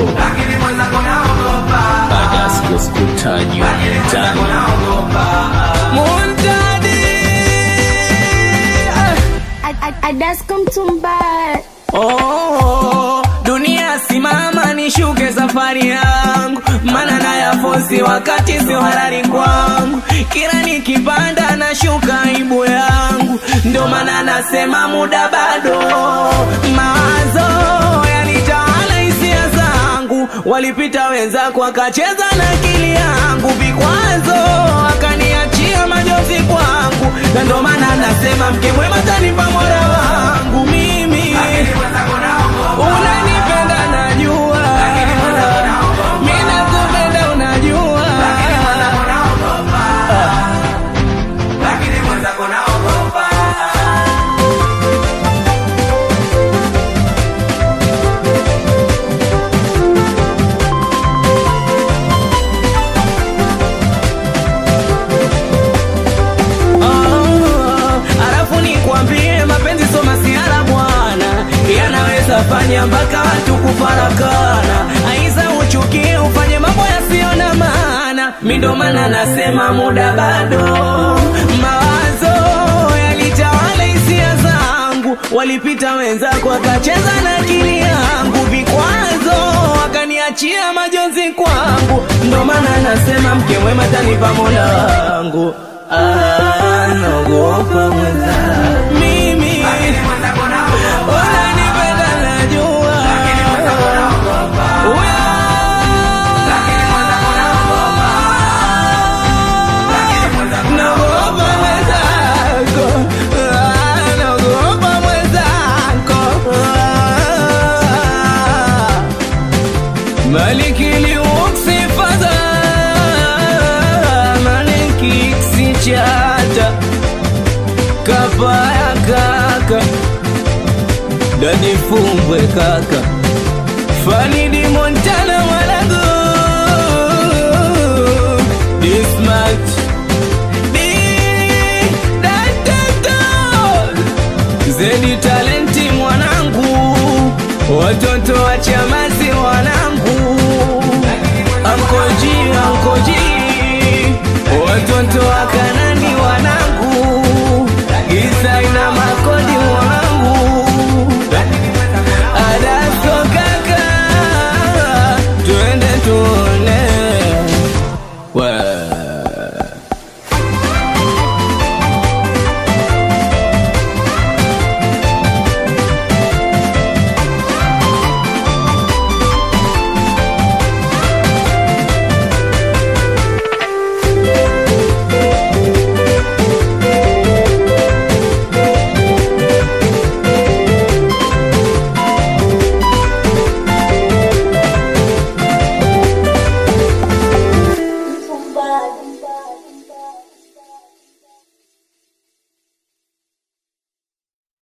baada ya siku sikutaji mtani Muntadi Adasko Mtumba Oh, dunia simama nishuke safari yangu, mana na yafosi wakati sio halali kwangu. Kila nikipanda nashuka aibu yangu, ndio maana nasema muda bado. Mawazo yanitawala hisia zangu, walipita wenzako wakacheza na akili yangu, vikwazo wakaniachia majozi kwangu, na ndio maana nasema mke mwema tanipa mola wangu mimi unanipenda najua mi nakupenda unajua Ah, alafu nikwambie mapenzi so masiara bwana yanaweza fanya mpaka watu kufarakana aiza uchukie ufanye mambo yasiyo na maana mindo maana nasema muda bado mawazo yalitawala hisia zangu walipita wenzako wakacheza na akili yangu vikwazo wakaniachia majonzi kwangu ndo maana nasema mke mwema tanipa mola wangu Ah, naogopa mwenza mimi unanipenda najua Uya. Naogopa mwenzako Ah, naogopa mwenzako Ah. Maliki liuksi fadha Maliki ksichata Kapaya kaka Dadi fumbwe kaka Falidi Montana mwanangu Dismat Di Datoto Zedi talenti mwanangu Watoto wa